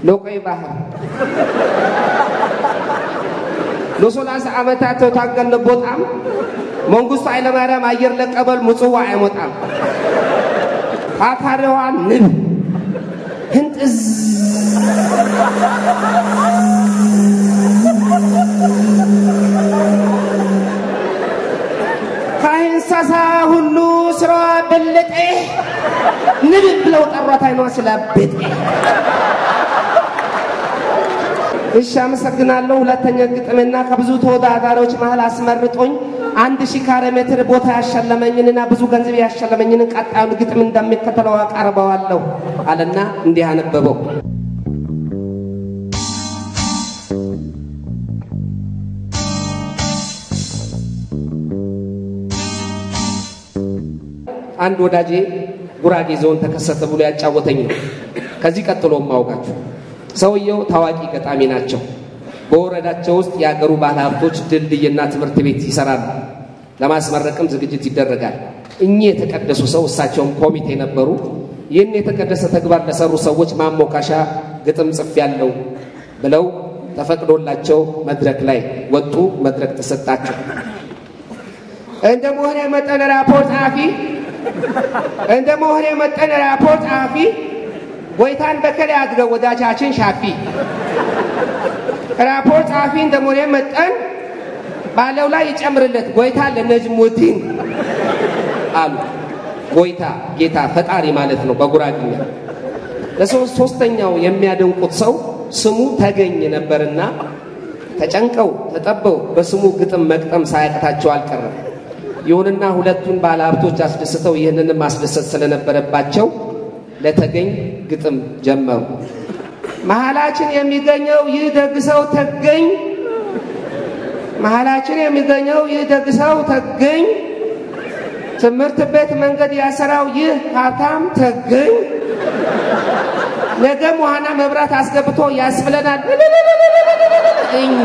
ለቆይ ባህር ለሰላሳ ዓመታት ተታገልን ቦጣም መንግስቱ ኃይለማርያም አየር ለቀበል ምጽዋ አይሞጣም ካካሪዋ ንብ ህንጥዝ ከእንስሳ ሁሉ ስራዋ በለጠ ንብ ብለው ጠሯት አይኗ ስላበጠ እሺ አመሰግናለሁ። ሁለተኛ ግጥምና ከብዙ ተወዳዳሪዎች መሀል አስመርጦኝ አንድ ሺህ ካሬ ሜትር ቦታ ያሸለመኝንና ብዙ ገንዘብ ያሸለመኝን ቀጣዩን ግጥም እንደሚከተለው አቀርበዋለሁ አለና እንዲህ አነበበው። አንድ ወዳጄ ጉራጌ ዞን ተከሰተ ብሎ ያጫወተኝ ነው። ከዚህ ቀጥሎ ማውቃችሁ ሰውየው ታዋቂ ገጣሚ ናቸው። በወረዳቸው ውስጥ የአገሩ ባለ ሀብቶች ድልድይና ትምህርት ቤት ይሰራሉ። ለማስመረቅም ዝግጅት ይደረጋል። እኚህ የተቀደሱ ሰው እሳቸውም ኮሚቴ ነበሩ። ይህን የተቀደሰ ተግባር ለሰሩ ሰዎች ማሞካሻ ግጥም ጽፍ ያለው ብለው ተፈቅዶላቸው መድረክ ላይ ወጡ። መድረክ ተሰጣቸው። እንደ መሆነ መጠን ራፖርት ጸሐፊ እንደ መሆነ መጠን ራፖርት ጸሐፊ ጎይታን በከል አድርገው ወዳጃችን ሻፊ ራፖርት ጸሐፊ እንደመሆነ መጠን ባለው ላይ ይጨምርለት ጎይታ ለነጅሙዲን አሉ። ጎይታ ጌታ ፈጣሪ ማለት ነው በጉራግኛ። ለሶስተኛው የሚያደንቁት ሰው ስሙ ተገኝ ነበርና ተጨንቀው ተጠበው በስሙ ግጥም መቅጠም ሳያቅታቸው አልቀረም። ይሁንና ሁለቱን ባለሀብቶች አስደስተው ይህንንም ማስደሰት ስለነበረባቸው ለተገኝ ግጥም ጀመሩ። መሀላችን የሚገኘው ይህ ደግ ሰው ተገኝ መሀላችን የሚገኘው ይህ ደግ ሰው ተገኝ ትምህርት ቤት መንገድ ያሰራው ይህ ሀብታም ተገኝ ነገም ውሃና መብራት አስገብቶ ያስብለናል እኝ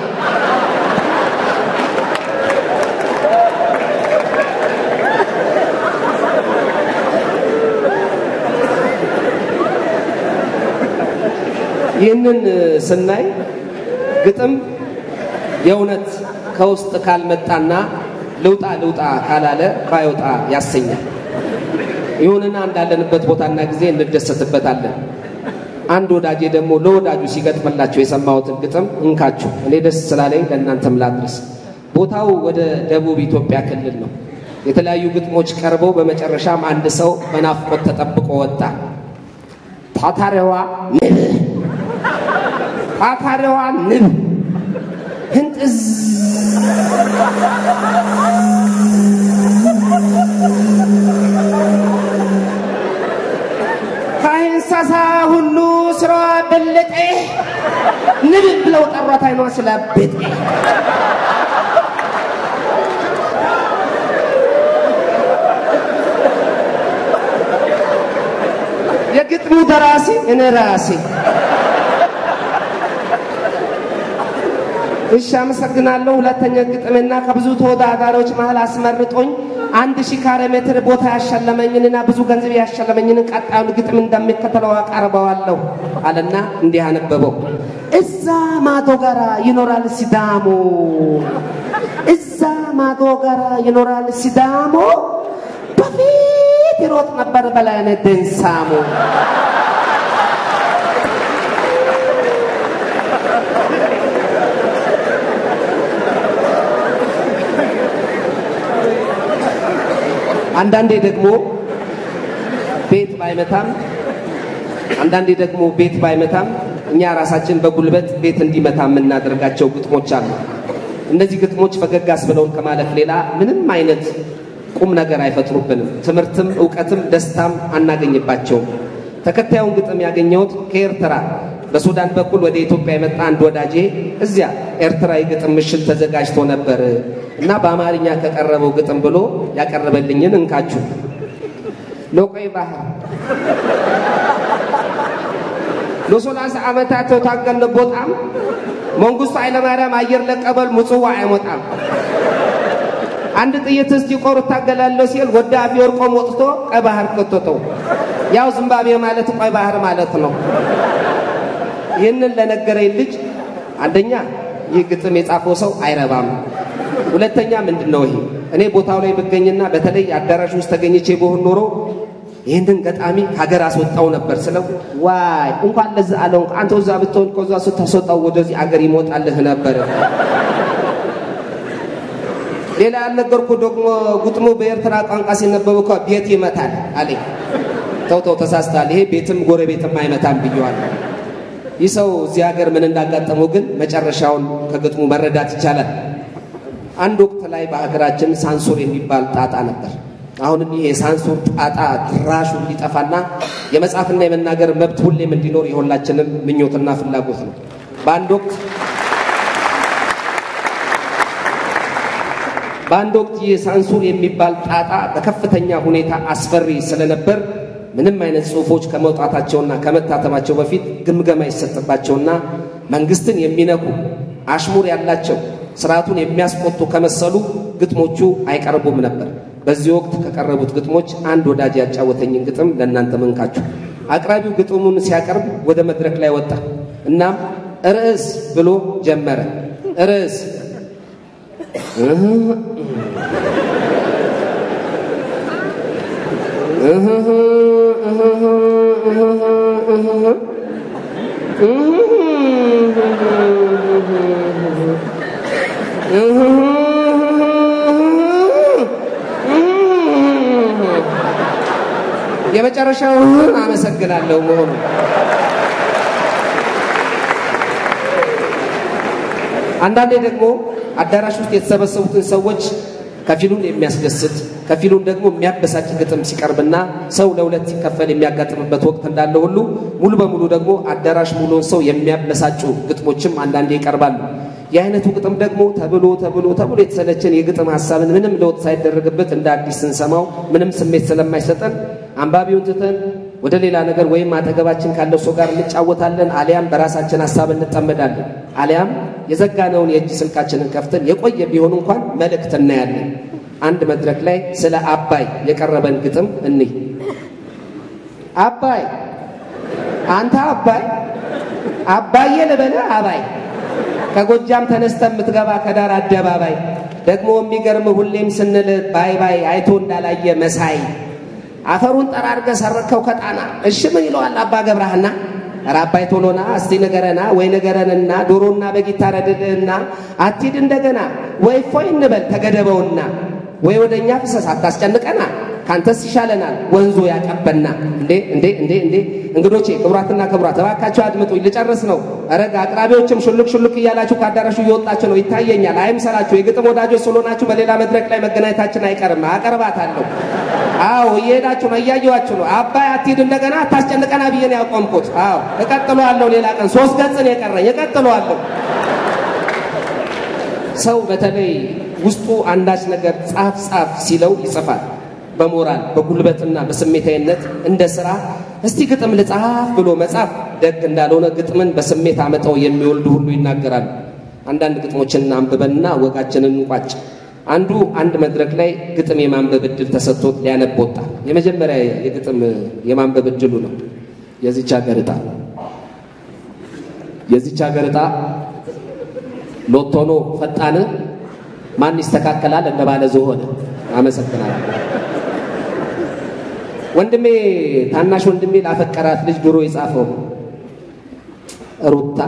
ይህንን ስናይ ግጥም የእውነት ከውስጥ ካልመጣና ልውጣ ልውጣ ካላለ ባይወጣ ያሰኛል። ይሁንና እንዳለንበት ቦታና ጊዜ እንደሰትበታለን። አንድ ወዳጄ ደግሞ ለወዳጁ ሲገጥምላቸው የሰማሁትን ግጥም እንካችሁ እኔ ደስ ስላለኝ ለእናንተም ላድረስ። ቦታው ወደ ደቡብ ኢትዮጵያ ክልል ነው። የተለያዩ ግጥሞች ቀርበው በመጨረሻም አንድ ሰው በናፍቆት ተጠብቆ ወጣ። ታታሪዋ ንብ ታታሪዋ ንብ ህንጥዝ ከእንስሳ ሁሉ ስራዋ በለጠ ንብ ብለው ጠሯት አይኗ ስላበጠ የግጥሙ ደራሲ እኔ ራሴ እሺ አመሰግናለሁ። ሁለተኛ ግጥምና ከብዙ ተወዳዳሪዎች መሀል አስመርጦኝ አንድ ሺህ ካሬ ሜትር ቦታ ያሸለመኝንና ብዙ ገንዘብ ያሸለመኝን ቀጣዩን ግጥም እንደሚከተለው አቀርበዋለሁ አለና እንዲህ አነበበው። እዛ ማዶ ጋራ ይኖራል ሲዳሞ፣ እዛ ማዶ ጋራ ይኖራል ሲዳሞ፣ በፊት ይሮጥ ነበር በላይነህ ደንሳሞ። አንዳንዴ ደግሞ ቤት ባይመታም አንዳንዴ ደግሞ ቤት ባይመታም እኛ ራሳችን በጉልበት ቤት እንዲመታ የምናደርጋቸው ግጥሞች አሉ። እነዚህ ግጥሞች ፈገግ አስብለውን ከማለፍ ሌላ ምንም አይነት ቁም ነገር አይፈጥሩብንም። ትምህርትም እውቀትም ደስታም አናገኝባቸውም። ተከታዩን ግጥም ያገኘሁት ከኤርትራ በሱዳን በኩል ወደ ኢትዮጵያ የመጣ አንድ ወዳጄ እዚያ ኤርትራ የግጥም ምሽት ተዘጋጅቶ ነበር እና በአማርኛ ከቀረበው ግጥም ብሎ ያቀረበልኝን እንካችሁ። ለቆይ ባህር ለሰላሳ ዓመታት ታገልን ቦጣም መንግስቱ ኃይለማርያም አየር ለቀበል ምጽዋ አይሞጣም። አንድ ጥይት እስቲ ቆር እታገላለሁ ሲል ወደ አፈወርቆም ወጥቶ ቀይ ባህር ከተተው። ያው ዝምባብዌ ማለት ቀይ ባህር ማለት ነው። ይህንን ለነገረኝ ልጅ አንደኛ ይህ ግጥም የጻፈው ሰው አይረባም፣ ሁለተኛ ምንድን ነው ይሄ እኔ ቦታው ላይ ብገኝና በተለይ አዳራሽ ውስጥ ተገኝቼ በሆን ኖሮ ይህንን ገጣሚ ሀገር አስወጣው ነበር ስለው፣ ዋይ እንኳን ለዛ አለው አንተ እዛ ብትሆን ከዛ ስታስወጣው ወደዚህ አገር ይሞጣልህ ነበር። ሌላ ያልነገርኩ ደግሞ ግጥሙ በኤርትራ ቋንቋ ሲነበብ እኮ ቤት ይመታል አለኝ። ተው ተው ተሳስተሃል፣ ይሄ ቤትም ጎረቤትም አይመታም ብየዋለሁ። ይህ ሰው እዚህ ሀገር ምን እንዳጋጠመው ግን መጨረሻውን ከግጥሙ መረዳት ይቻላል። አንድ ወቅት ላይ በሀገራችን ሳንሱር የሚባል ጣጣ ነበር። አሁንም ይሄ የሳንሱር ጣጣ ድራሹ እንዲጠፋና የመጻፍና የመናገር መብት ሁሌም እንዲኖር የሁላችንም ምኞትና ፍላጎት ነው። በአንድ ወቅት በአንድ ወቅት ይህ ሳንሱር የሚባል ጣጣ በከፍተኛ ሁኔታ አስፈሪ ስለነበር ምንም አይነት ጽሑፎች ከመውጣታቸውና ከመታተማቸው በፊት ግምገማ ይሰጥባቸውና መንግስትን የሚነኩ አሽሙር ያላቸው ስርዓቱን የሚያስቆጡ ከመሰሉ ግጥሞቹ አይቀርቡም ነበር። በዚህ ወቅት ከቀረቡት ግጥሞች አንድ ወዳጅ ያጫወተኝን ግጥም ለእናንተ መንካችሁ። አቅራቢው ግጥሙን ሲያቀርብ ወደ መድረክ ላይ ወጣ። እናም ርዕስ ብሎ ጀመረ። ርዕስ የመጨረሻውን አመሰግናለሁ መሆኑ አንዳንዴ ደግሞ አዳራሽ ውስጥ የተሰበሰቡትን ሰዎች ከፊሉን የሚያስደስት ከፊሉን ደግሞ የሚያበሳጭ ግጥም ሲቀርብና ሰው ለሁለት ሲከፈል የሚያጋጥምበት ወቅት እንዳለ ሁሉ ሙሉ በሙሉ ደግሞ አዳራሽ ሙሉውን ሰው የሚያበሳጩ ግጥሞችም አንዳንዴ ይቀርባሉ። የአይነቱ ግጥም ደግሞ ተብሎ ተብሎ ተብሎ የተሰለችን የግጥም ሀሳብን ምንም ለውጥ ሳይደረግበት እንደ አዲስ ስንሰማው ምንም ስሜት ስለማይሰጠን አንባቢውን ትተን ወደ ሌላ ነገር ወይም አጠገባችን ካለው ሰው ጋር እንጫወታለን፣ አሊያም በራሳችን ሀሳብ እንጠመዳለን፣ አሊያም የዘጋነውን የእጅ ስልካችንን ከፍተን የቆየ ቢሆን እንኳን መልእክት እናያለን። አንድ መድረክ ላይ ስለ አባይ የቀረበን ግጥም እንይ። አባይ አንተ አባይ አባዬ ልበልህ አባይ ከጎጃም ተነስተ የምትገባ ከዳር አደባባይ ደግሞ የሚገርም ሁሌም ስንል ባይ ባይ አይቶ እንዳላየ መሳይ አፈሩን ጠራርገ ሰረከው ከጣና እሺ ምን ይለዋል አባ ገብረሃና ኧረ አባይ ቶሎና እስቲ ንገረና ወይ ንገረንና ዶሮና በግ ይታረድልህና አትሂድ እንደገና ወይ ፎይ እንበል ተገደበውና ወይ ወደ እኛ ፍሰስ አታስጨንቀና ካንተስ ይሻለናል ወንዞ ያቀበና እንዴ እንዴ እንዴ እንዴ እንግዶቼ ክቡራትና ክቡራት እባካችሁ አድምጡኝ ልጨርስ ነው ረግ አቅራቢዎችም ሹልክ ሹልክ እያላችሁ ከአዳራሹ እየወጣችሁ ነው ይታየኛል አይምሰላችሁ የግጥም ወዳጆች ስለሆናችሁ በሌላ መድረክ ላይ መገናኘታችን አይቀርም አቀርባታለሁ አዎ እየሄዳችሁ ነው እያየኋችሁ ነው አባይ አትሂድ እንደገና አታስጨንቀና ብዬ ነው ያቆምኩት አዎ እቀጥለዋለሁ ሌላ ቀን ሶስት ገጽ ነው የቀረኝ እቀጥለዋለሁ ሰው በተለይ ውስጡ አንዳች ነገር ጻፍ ጻፍ ሲለው ይጽፋል በሞራል በጉልበትና በስሜታዊነት እንደ ስራ እስቲ ግጥም ልጻፍ ብሎ መጻፍ ደግ እንዳልሆነ ግጥምን በስሜት አመጠው የሚወልዱ ሁሉ ይናገራሉ። አንዳንድ ግጥሞችን አንብበንና ወጋችንን እንቋጭ። አንዱ አንድ መድረክ ላይ ግጥም የማንበብ እድል ተሰጥቶት ሊያነብ ወጣ። የመጀመሪያ የግጥም የማንበብ እድሉ ነው። የዚች ሀገር ዕጣ የዚች ሀገር ዕጣ ሎቶኖ ፈጣን ማን ይስተካከላል እንደባለ ዝሆነ። አመሰግናለሁ። ወንድሜ ታናሽ ወንድሜ ላፈቀራት ልጅ ድሮ የጻፈው ሩታ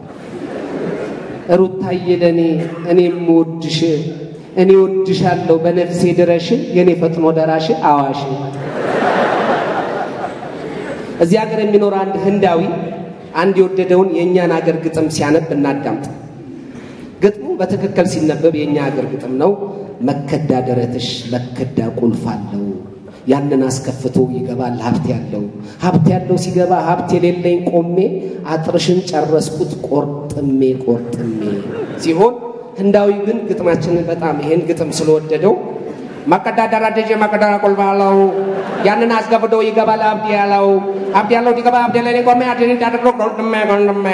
ሩታዬ ለእኔ እኔም ወድሽ እኔ ወድሻለሁ በነፍሴ ድረሽ የእኔ ፈጥኖ ደራሽ አዋሽ። እዚህ ሀገር የሚኖር አንድ ህንዳዊ አንድ የወደደውን የእኛን አገር ግጥም ሲያነብ እናዳምጥ። ግጥሙ በትክክል ሲነበብ የእኛ ሀገር ግጥም ነው። መከዳ ደረትሽ መከዳ ቁልፍ አለው ያንን አስከፍቶ ይገባል ሀብት ያለው ሀብት ያለው ሲገባ ሀብት የሌለኝ ቆሜ አጥርሽን ጨረስኩት ቆርጥሜ ቆርጥሜ ሲሆን ህንዳዊ ግን ግጥማችንን በጣም ይሄን ግጥም ስለወደደው መከዳ ደረትሽ መከዳ ቁልፍ አለው ያንን አስከፍቶ ይገባል ሀብት ያለው ሀብት ያለው ሲገባ ሀብት የሌለኝ ቆሜ አጥርሽን ጨረስኩት ቆርጥሜ ቆርጥሜ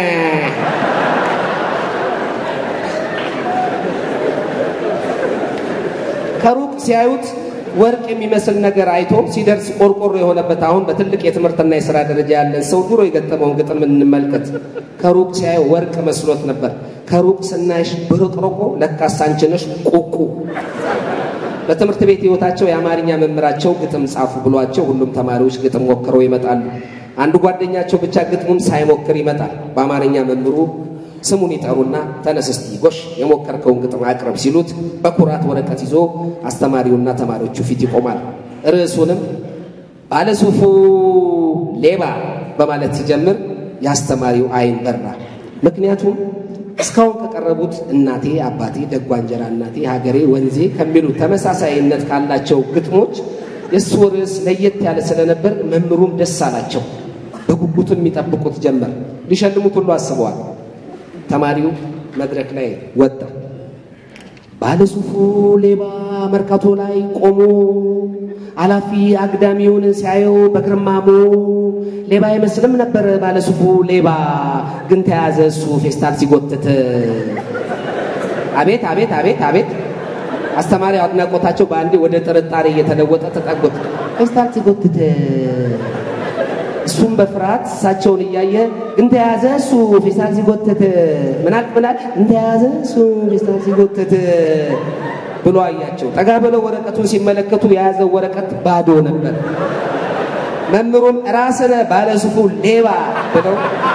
ከሩቅ ሲያዩት ወርቅ የሚመስል ነገር አይቶ ሲደርስ ቆርቆሮ የሆነበት አሁን በትልቅ የትምህርትና የሥራ ደረጃ ያለን ሰው ድሮ የገጠመውን ግጥም እንመልከት። ከሩቅ ሲያየው ወርቅ መስሎት ነበር። ከሩቅ ስናይሽ ብርቅርቆ ለካስ አንቺ ነሽ ቁቁ። በትምህርት ቤት ሕይወታቸው የአማርኛ መምህራቸው ግጥም ጻፉ ብሏቸው ሁሉም ተማሪዎች ግጥም ሞክረው ይመጣሉ። አንዱ ጓደኛቸው ብቻ ግጥሙን ሳይሞክር ይመጣል። በአማርኛ መምህሩ ስሙን ይጠሩና ተነስ እስቲ ጎሽ የሞከርከውን ግጥም አቅርብ ሲሉት በኩራት ወረቀት ይዞ አስተማሪውና ተማሪዎቹ ፊት ይቆማል። ርዕሱንም ባለሱፉ ሌባ በማለት ሲጀምር የአስተማሪው ዓይን በራ። ምክንያቱም እስካሁን ከቀረቡት እናቴ፣ አባቴ፣ ደጓ እንጀራ እናቴ፣ ሀገሬ፣ ወንዜ ከሚሉ ተመሳሳይነት ካላቸው ግጥሞች የእሱ ርዕስ ለየት ያለ ስለነበር መምህሩም ደስ አላቸው። በጉጉትም የሚጠብቁት ጀመር። ሊሸልሙት ሁሉ አስበዋል። ተማሪው መድረክ ላይ ወጣ። ባለሱፉ ሌባ መርካቶ ላይ ቆሞ አላፊ አግዳሚውን ሲያየው በግርማሞ ሌባ አይመስልም ነበር ባለሱፉ ሌባ ግን ተያዘ እሱ ፌስታል ሲጎትት። አቤት አቤት አቤት አቤት! አስተማሪ አድናቆታቸው በአንዴ ወደ ጥርጣሬ እየተለወጠ ተጠጉት። ፌስታል ሲጎትት እሱም በፍርሃት እሳቸውን እያየ ግን ተያዘ እሱ ፌስታል ሲጎትት ምናል ምናል እንተያዘ እሱ ፌስታል ሲጎትት ብሎ አያቸው። ጠጋ ብለው ወረቀቱን ሲመለከቱ የያዘው ወረቀት ባዶ ነበር። መምህሩም ራስነ ባለሱፉ ሌባ ብለው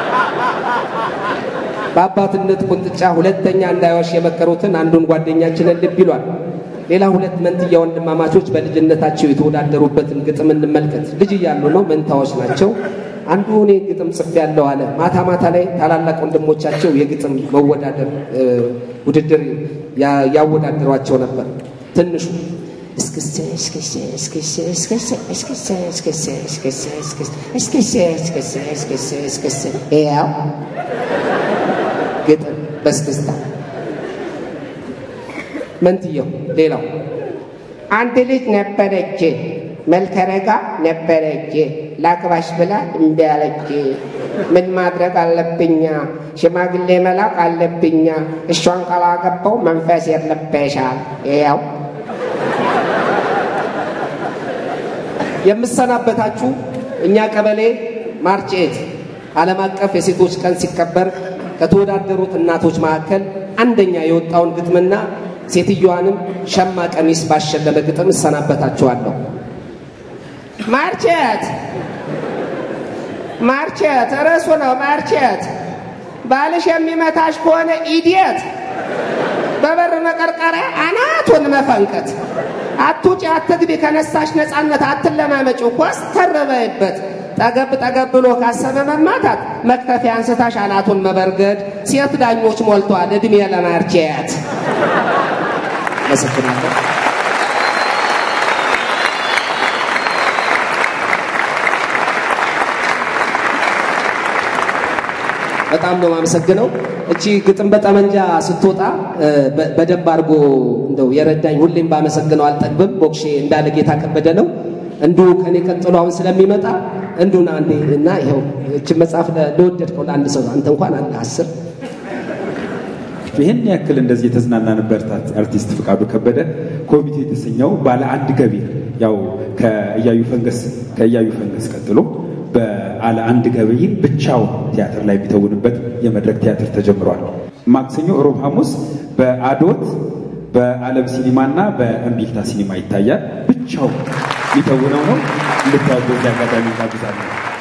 በአባትነት ቁንጥጫ ሁለተኛ እንዳይዋሽ የመከሩትን አንዱን ጓደኛችንን ልብ ይሏል። ሌላ ሁለት መንትያ ወንድማማቾች በልጅነታቸው የተወዳደሩበትን ግጥም እንመልከት። ልጅ እያሉ ነው፣ መንታዎች ናቸው። አንዱ እኔ ግጥም ጽፌያለሁ አለ። ማታ ማታ ላይ ታላላቅ ወንድሞቻቸው የግጥም መወዳደር ውድድር ያወዳድሯቸው ነበር። ትንሹ ያው ግጥም በስክስታ መንትየው ሌላው አንድ ልጅ ነበረች መልከረጋ ነበረች ላግባሽ ብላ እምቢ አለች። ምን ማድረግ አለብኛ? ሽማግሌ መላክ አለብኛ። እሷን ካላገባው መንፈስ የለበሻል። ያው የምሰናበታችሁ እኛ ቀበሌ ማርቼት ዓለም አቀፍ የሴቶች ቀን ሲከበር ከተወዳደሩት እናቶች መካከል አንደኛ የወጣውን ግጥምና ሴትዮዋንም ሸማ ቀሚስ ባሸለመ ግጥም እሰናበታችኋለሁ። ማርቼት ማርቼት ርዕሱ ነው። ማርቼት ባልሽ የሚመታሽ ከሆነ ኢዲየት በበር መቀርቀሪያ አናቱን መፈንከት። አትውጪ፣ አትግቢ፣ ከነሳሽ ነፃነት አትለማመጪው፣ ኮስተር በይበት። ጠገብ ጠገብ ብሎ ካሰበ መማታት መክተፊያ አንስታሽ አናቱን መበርገድ። ሴት ዳኞች ሞልቷል። እድሜ ለማርቼት። አመሰግናለሁ። በጣም ነው የማመሰግነው። እቺ ግጥም በጠመንጃ ስትወጣ በደንብ አድርጎ እንደው የረዳኝ ሁሌም ባመሰግነው አልጠግብም። ሞክሼ እንዳለ ጌታ ከበደ ነው እንዱ ከኔ ቀጥሎ አሁን ስለሚመጣ እንዱን አንዴ እና ይኸው እችን መጽሐፍ ለወደድከው ለአንድ ሰው አንተ እንኳን አለ አስር ይህን ያክል እንደዚህ የተዝናናንበት አርቲስት ፍቃዱ ከበደ ኮሚቴ የተሰኘው ባለ አንድ ገቢር ያው ከእያዩ ፈንገስ ከእያዩ ፈንገስ ቀጥሎ በአለ አንድ ገቢር ብቻውን ቲያትር ላይ የሚተውንበት የመድረክ ቲያትር ተጀምሯል። ማክሰኞ፣ ሮብ፣ ሐሙስ በአዶት በዓለም ሲኒማ እና በእምቢልታ ሲኒማ ይታያል። ብቻው የሚተውነው ነው። እንድታወቁ አጋጣሚ ጋብዛለሁ።